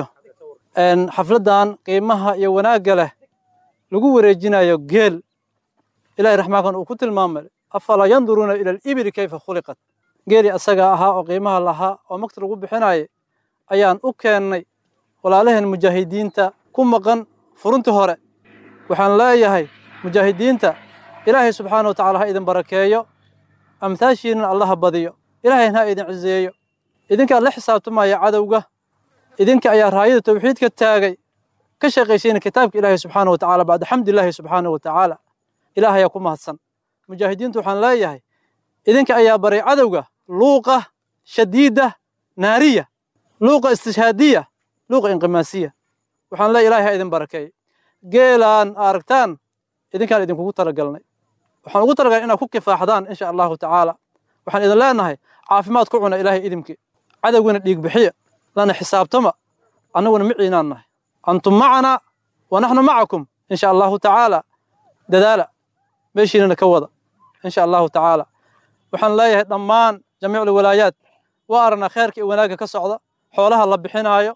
أن حفلدان قيمها يوناق له lagu wareejinayo geel ilaahay raxmaankan uu ku tilmaamay afalaa yanduruuna ila alibili kayfa khuliqat geeli asaga ahaa oo qiimaha lahaa oo magta lagu bixinayay ayaan u keennay walaalaheen mujaahidiinta ku maqan furuntii hore waxaan leeyahay mujaahidiinta ilaahay subxaana wa tacala ha idin barakeeyo amtaashiinna allaha badiyo ilaahayna ha idin ciseeyo idinkaa la xisaabtamaya cadowga idinka ayaa raayada tawxiidka taagay ka shaqaysiina kitaabka ilaahay subxaana wa tacaala bacda xamdilaahi subxaana wa tacaala ilaah ayaa ku mahadsan mujaahidiintu waxaan leeyahay idinka ayaa baray cadowga luuqa shadiida naariya luuqa istishhaadiya luuqa inqimaasiya waxaan leeyahay ilahay ha idin barakeey geelaan aragtaan idinkaan idinkugu talagalnay waxaan ugu talagalnay inaad ku kifaaxdaan insha allahu tacaala waxaan idin leenahay caafimaad ku cuna ilaahay idimkii cadowgana dhiig bixiya lana xisaabtama annaguna miciinaan nahay أنتم معنا ونحن معكم إن شاء الله تعالى ددالة ماشينا نكوضة إن شاء الله تعالى وحن لا ضمان جميع الولايات وأرنا خيرك وناك كصعدة حولها الله بحنايو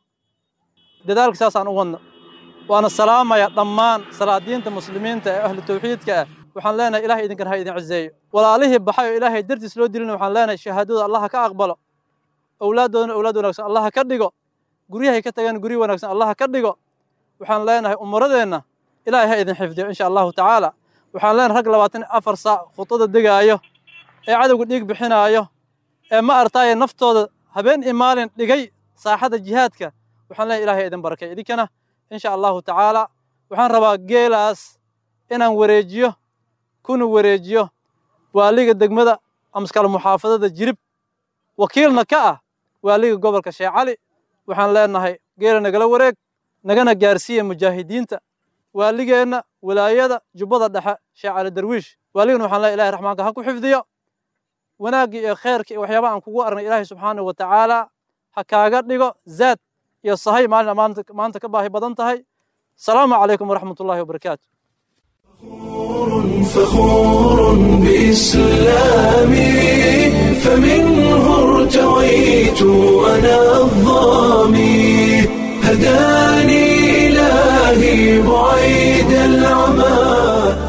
ددالك ساسا أغنى وأنا السلام يا ضمان صلاة المسلمين أهل التوحيد كأ وحن لنا إلهي إذن كان هاي إذن عزيز ولا عليه بحي إلهي درت سلو دلنا وحن لنا شهادة الله كأقبله أولادنا أولادنا الله كدقوا guryahay ka tagaan guryo wanaagsan allah ka dhigo waxaan leenahay umuradeenna ilaahay ha idin xifdiyo insha allahu tacaala waxaan leenahay rag labaatan afar saac khudada degaayo ee cadowga dhiig bixinaayo ee ma artaaye naftooda habeen iyo maalin dhigay saaxada jihaadka waxaan leenahay ilahay idin barakay idinkana insha allahu tacaala waxaan rabaa geelaas inaan wareejiyo kuna wareejiyo waaliga degmada amskale muxaafadada jirib wakiilna ka ah waaliga gobolka sheekh cali waxaan leenahay geela nagala wareeg nagana gaarsiiya mujaahidiinta waaligeenna wilaayada jubbada dhexe sheekh cali darwiish waaligana waxaan leeyahay ilahay raxmaanka ha ku xifdiyo wanaaggii iyo khayrkii iyo waxyaabaha aan kugu aragnay ilaahay subxaanahu wa tacaala ha kaaga dhigo zaad iyo sahay maalin maanta maanta ka baahi badan tahay asalaamu calaykum waraxmat ullahi wabarakaatu فخور بإسلامي فمنه ارتويت أنا الظامي هداني إلهي بعيد العمى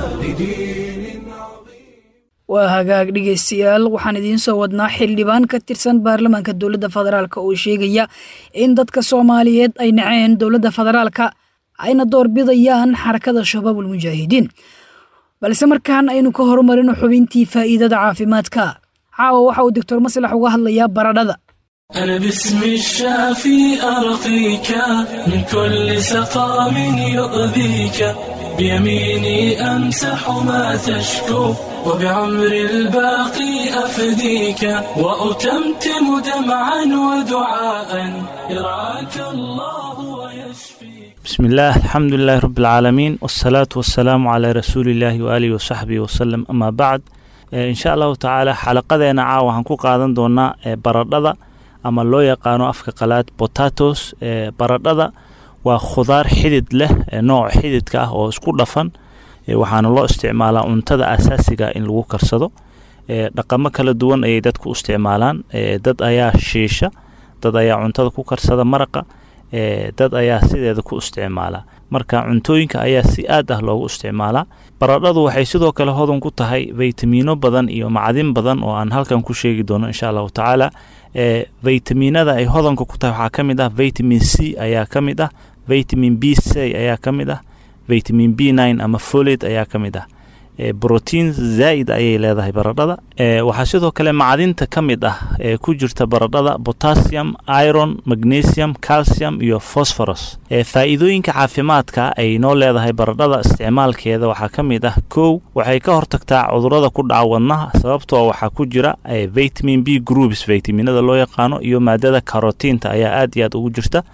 waa hagaag dhegaystayaal waxaan idiin soo wadnaa xildhibaan ka tirsan baarlamaanka dowladda federaalk oo sheegaya in dadka soomaaliyeed ay naceen dowladda federaalka ayna doorbidayaan xarakada shabaabul mujaahidiin balse markaan aynu ka horumarino xubintii faa'iidada caafimaadka caawa waxa uu doctor maslax uga hadlayaa baradhada أنا باسم الشافي أرقيك من كل سقام يؤذيك بيميني أمسح ما تشكو وبعمر الباقي أفديك وأتمتم دمعا ودعاء يرعاك الله ويشفيك بسم الله الحمد لله رب العالمين والصلاة والسلام على رسول الله وآله وصحبه وسلم أما بعد إن شاء الله تعالى حلقة عاوة هنكو قادن دونا baradhada ama loo yaqaano afka qalaad botatos baradhada waa khudaar xidid leh nooc xididka ah oo isku dhafan waxaana loo isticmaalaa cuntada asaasiga in lagu karsado dhaqamo kala duwan ayay dadku u isticmaalaan dad ayaa shiisha dad ayaa cuntada ku karsada maraqa dad ayaa sideeda ku isticmaala marka cuntooyinka ayaa si aad ah loogu isticmaalaa baradhadu waxay sidoo kale hodan ku tahay faytamiino badan iyo macdin badan oo aan halkan ku sheegi doono insha allahu tacaala faytamiinada ay hodanka ku tahay waxaa ka mid ah vitamin c ayaa ka mid ah vitamin b c ayaa ka mid ah vitamin b nine ama folate ayaa ka mid ah brotiin zaa'id ayay leedahay baradhada waxaa sidoo kale macdinta ka mid ah ee ku jirta baradhada potassium iron magnesium calcium iyo phosphorus faa'iidooyinka caafimaadka ay noo leedahay baradhada isticmaalkeeda waxaa ka mid ah kow waxay ka hortagtaa cudurada ku dhaca wadnaha sababtoo waxaa ku jira vitamin b groups vitaminada loo yaqaano iyo maadada karotiinta ayaa aad iyo aad ugu jirta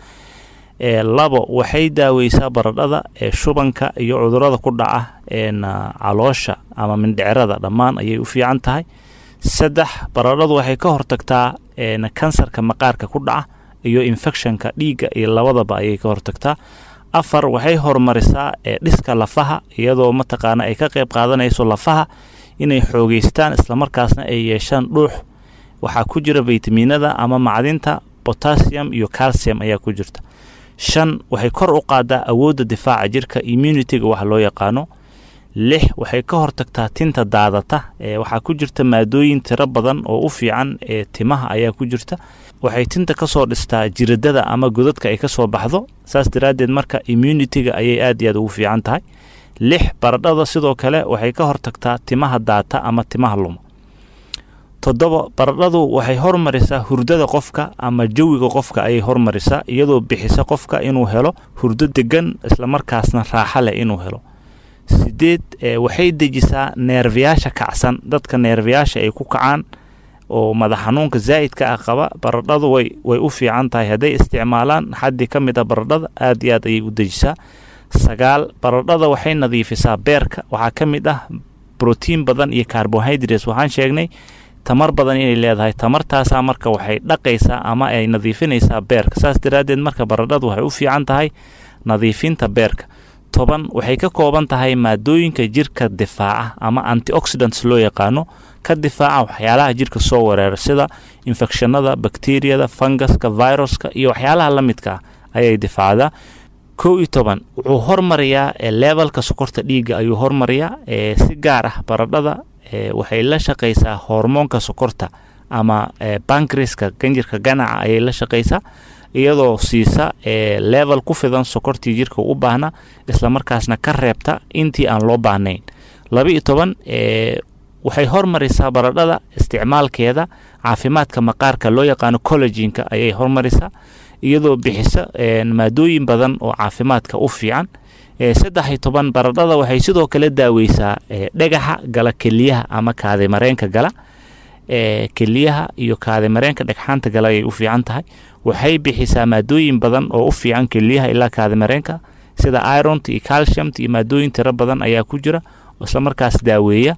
labo waxay daaweysaa baradhada shubanka iyo cudurada ku dhaca caloosha ama mindhicrada dhammaan ayay u fiican tahay saddex baradhadu waxay ka hortagtaa kansarka maqaarka ku dhaca iyo infectionka dhiigga iyo labadaba ayay ka hortagtaa afar waxay horumarisaa dhiska lafaha iyadoo mataqaana ay ka qayb qaadanayso lafaha inay xoogeystaan islamarkaasna ay yeeshaan dhuux waxaa ku jira vitaminada ama macdinta potassium iyo calcium ayaa ku jirta shan waxay kor u qaadaa awoodda difaaca jirka immunitiga wax loo yaqaano lix waxay ka hortagtaa tinta daadata waxaa ku jirta maadooyin tiro badan oo u fiican ee timaha ayaa ku jirta waxay tinta kasoo dhistaa jiradada ama godadka ay kasoo baxdo saas daraaddeed marka immunitiga ayay aad iyo aad ugu fiican tahay lix baradhada sidoo kale waxay ka hortagtaa timaha daata ama timaha luma toddoba baradhadu waxay hormarisaa hurdada qofka ama jawiga qofka ayay hormarisaa iyadoo bixisa qofka inuu helo hurdo degan islamarkaasna raaxa leh inuu helo sideed waxay dejisaa neerfayaasha kacsan dadka neerfayaasha ay ku kacaan oo madax xanuunka zaa'idka ah qaba baradhadu way way u fiican tahay hadday isticmaalaan xaddi ka mid a baradhada aad iyo aad ayay u dejisaa sagaal baradhada waxay nadiifisaa beerka waxaa ka mid ah brotiin badan iyo carbohydrates waxaan sheegnay tamar badan inay leedahay tamartaasaa marka waxay dhaqaysaa ama ay nadiifinaysaa beerka saas daraaddeed marka baradhadu waxay u fiican tahay nadiifinta beerka toban waxay ka kooban tahay maadooyinka jirka difaaca ama antioxidants loo yaqaano ka difaaca waxyaalaha jirka soo wereera sida infekshanada bakteriyada fungaska viruska iyo waxyaalaha la midka ah ayay difaacdaa kow iyo toban wuxuu hormariyaa levelka sokorta dhiigga ayuu hormariyaa si gaar ah baradhada waxay la shaqaysaa hormoonka sokorta ama bankriska ganjirka ganaca ayay la shaqaysaa iyadoo siisa level ku fidan sokortii jirka u baahna islamarkaasna ka reebta intii aan loo baahnayn laba iyo toban waxay hormarisaa baradhada isticmaalkeeda caafimaadka maqaarka loo yaqaano collejinka ayay hormarisaa iyadoo bixisa maadooyin badan oo caafimaadka u fiican saddex iyo toban baradhada waxay sidoo kale daaweysaa dhagaxa gala keliyaha ama kaadimareenka gala keliyaha iyo kaadimareenka dhagxaanta gala ayay u fiican tahay waxay bixisaa maadooyin badan oo u fiican keliyaha ilaa kaadimareenka sida ironta iyo calciumta iyo maadooyin tiro badan ayaa ku jira isla markaas daaweeya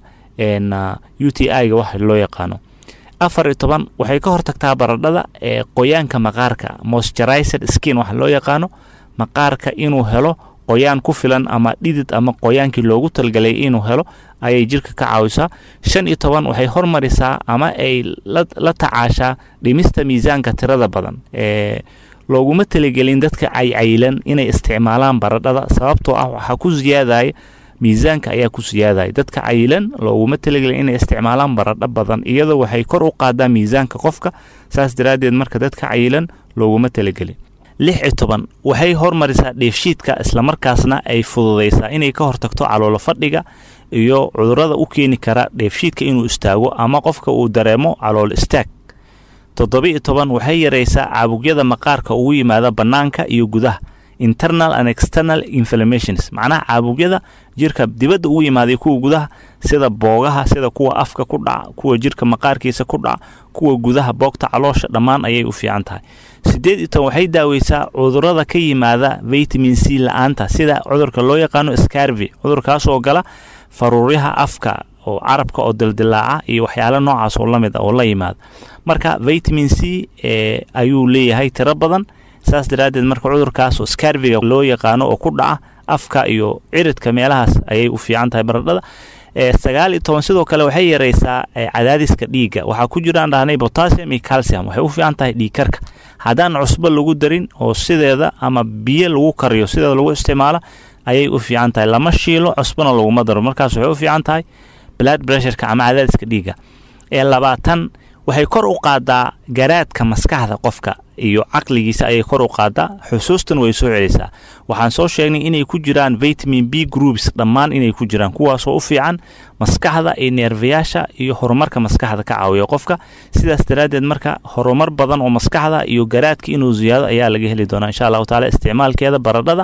u t i ga waxa loo yaqaano afar iyo toban waxay ka hortagtaa baradhada ee qoyaanka maqaarka moisturized skin waxa loo yaqaano maqaarka inuu helo qoyaan ku filan ama dhidid ama qoyaankii loogu talgalay inuu helo ayay jirka ka caawisaa shan iyo toban waxay hormarisaa ama ay la tacaashaa dhimista miisaanka tirada badan ee looguma talagelin dadka caycaylan inay isticmaalaan baradhada sababtoo ah waxaa ku siyaadaya miisaanka ayaa ku siyaadaya dadka cayilan looguma talagelin inay isticmaalaan baradho badan iyadoo waxay kor u qaadaa miisaanka qofka saas daraaddeed marka dadka cayilan looguma talagelin lix iyo toban waxay hormarisaa dheefshiidka islamarkaasna ay fududaysaa inay ka hortagto caloolo fadhiga iyo cudurada u keeni kara dheefshiidka inuu istaago ama qofka uu dareemo calool istaag toddoba-iyo toban waxay yaraysaa caabugyada maqaarka ugu yimaada bannaanka iyo gudaha internal and external inflammations macnaha caabugyada jirka dibadda ugu yimaaday kuwa gudaha sida boogaha sida kuwa afka ku dhaca kuwa jirka maqaarkiisa ku dhaca kuwa gudaha boogta caloosha dhammaan ayay u fiican tahay sideed iyo toban waxay daaweysaa cudurada ka yimaada vitamin c la-aanta sida cudurka loo yaqaano scarvi cudurkaas oo gala faruuryaha afka oo carabka oo dildilaaca iyo waxyaalo noocaas oo lamid ah oo la yimaada marka vitamin c ayuu leeyahay tiro badan saas daraaddeed marka cudurkaas oo scarviga loo yaqaano oo ku dhaca afka iyo ciridka meelahaas ayay u fiican tahay baradhada sagaal iyo toban sidoo kale waxay yaraysaa cadaadiska dhiigga waxaa ku jiraan dhahnay potassium iyo calcium waxay u fiican tahay dhiigkarka haddaan cusbo lagu darin oo sideeda ama biyo lagu kariyo sideeda lagu isticmaalo ayay u fiican tahay lama shiilo cusbona laguma daro markaas waxay u fiican tahay blood pressureka ama cadaadiska dhiigga ee labaatan waxay kor u qaadaa garaadka maskaxda qofka iyo caqligiisa ayay kor u qaadaa xusuustan way soo celisaa waxaan soo sheegnay inay ku jiraan vitamin b groups dhammaan inay ku jiraan kuwaasoo u fiican maskaxda iyo neerfayaasha iyo horumarka maskaxda ka caawiya qofka sidaas daraaddeed marka horumar badan oo maskaxda iyo garaadka inuu ziyaado ayaa laga heli doonaa insha allahu taala isticmaalkeeda baradhada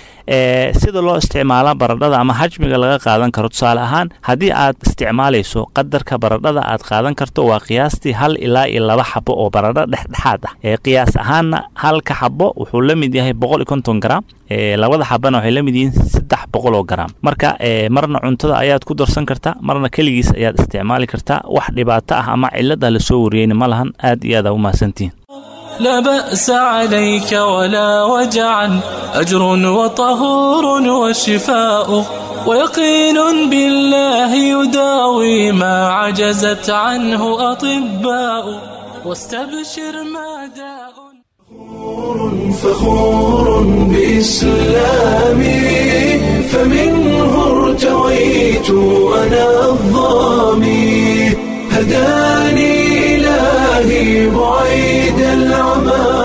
sida loo isticmaala baradhada ama hajmiga laga qaadan karo tusaale ahaan haddii aad isticmaalayso qadarka baradhada aad qaadan karto waa qiyaastii hal ilaa iyo laba xabo oo baradho dhexdhexaad ah ee qiyaas ahaanna halka xabo wuxuu la mid yahay boqol iyo konton gram labada xabana waxay la mid yihiin saddex boqol oo gram marka marna cuntada ayaad ku darsan kartaa marna keligiis ayaad isticmaali kartaa wax dhibaato ah ama cilad ah lasoo wariyeyna ma lahan aad iyo aad aa u mahadsantihiin لا بأس عليك ولا وجعا أجر وطهور وشفاء ويقين بالله يداوي ما عجزت عنه أطباء واستبشر ما داء فخور بإسلامي فمنه ارتويت أنا الظامي هداني إلهي بعيد العمى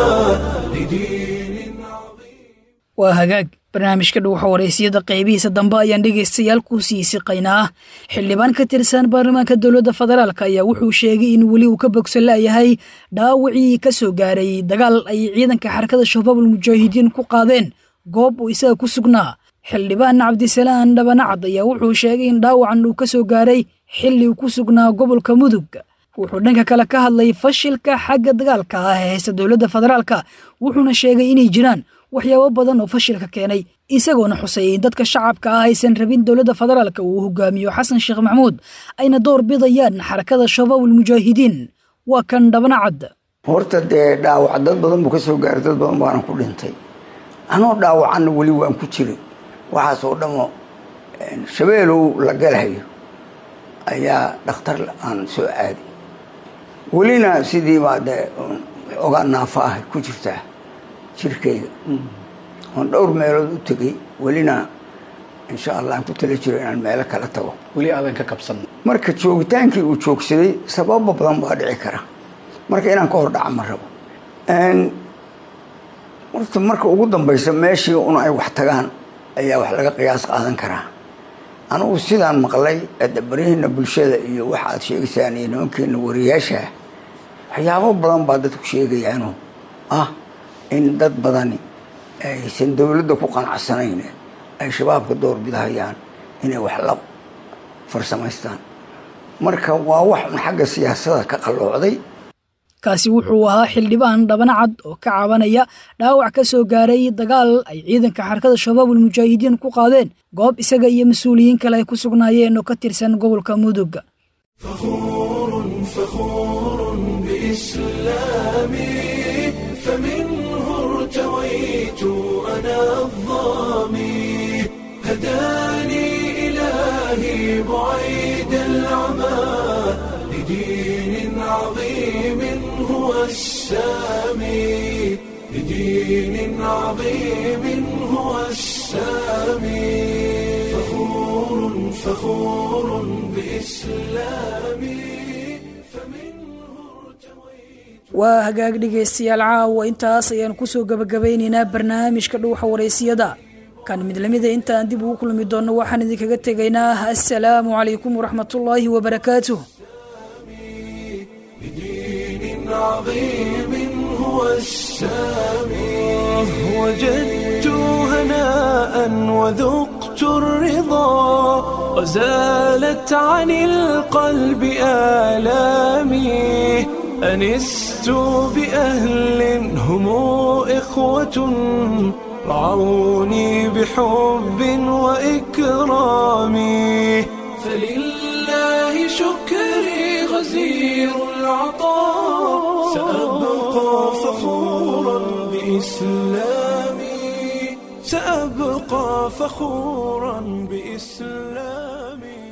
waa hagaag barnaamijka dhuuxa wareysiyada qaybihiisa dambe ayaan dhegaystayaal ku sii siqaynaa xildhibaan ka tirsan baarlamaanka dowladda federaalk ayaa wuxuu sheegay in weli uu ka bogsan la'yahay dhaawacii ka soo gaaray dagaal ay ciidanka xarakada shabaabul mujaahidiin ku qaadeen goob uu isaga ku sugnaa xildhibaan cabdisalaan dhabanacad ayaa wuxuu sheegay in dhaawacan uu ka soo gaaray xilli uu ku sugnaa gobolka mudug wuxuu dhanka kale ka hadlay fashilka xagga dagaalka ah ee haysta dowladda federaalka wuxuuna sheegay inay jiraan waxyaabo badan oo fashilka keenay isagoona xusayay in dadka shacabka ah aysan rabin dowladda federaalka uu hogaamiyo xasan sheekh maxamuud ayna door bidayaan xarakada shabaabul mujaahidiin waa kan dhabanacad horta dee dhaawac dad badan buu ka soo gaaray dad badan baana ku dhintay anoo dhaawacanna weli waan ku jiray waxaasoo dhamo shabeelow la galahayo ayaa dhakhtar aan soo aaday welina sidii baa dee ogaa naafo ah ku jirtaa jirkayga oon dhowr meelood u tegay welina insha allah aan ku tala jiro inaan meelo kala tago weli aadan ka kabsan marka joogitaankii uu joogsaday sababo badan baa dhici kara marka inaan ka hor dhaca ma rabo horta marka ugu dambaysa meeshii un ay wax tagaan ayaa wax laga qiyaas qaadan karaa anugu sidaan maqlay baryihiina bulshada iyo waxa aad sheegaysaan iyo nimankeena wariyaasha waxyaabo badan baa dadku sheegayaano ah in dad badani aysan dowladda ku qanacsanayn ay shabaabka door bidahayaan inay wax la farsamaystaan marka waa wax un xagga siyaasada ka qalloocday kaasi wuxuu ahaa xildhibaan dhabana cad oo ka cabanaya dhaawac ka soo gaaray dagaal ay ciidanka xarakada shabaabul mujaahidiin ku qaadeen goob isaga iyo mas-uuliyiin kale ay ku sugnaayeen oo ka tirsan gobolka mudug فخور بإسلامي فمنه ارتويت أنا الظامي هداني إلهي بعيد العمى لدين عظيم هو السامي لدين عظيم هو السامي فخور فخور بإسلامي waa hagaag dhegaystayaal caawa intaas ayaan kusoo gabagabaynaynaa barnaamijka dhuuxa waraysiyada kan mid lamida intaan dib ugu kulmi doonno waxaan idinkaga tegaynaa assalaamu calaykum waraxmatullaahi wabarakaatuh بدين عظيم هو السامي وجدت هناء وذقت الرضا وزالت عن القلب آلامي أنست بأهل هم إخوة رعوني بحب وإكرام فلله شكري غزير العطاء سأبقى فخورا بإسلامي سأبقى فخورا بإسلامي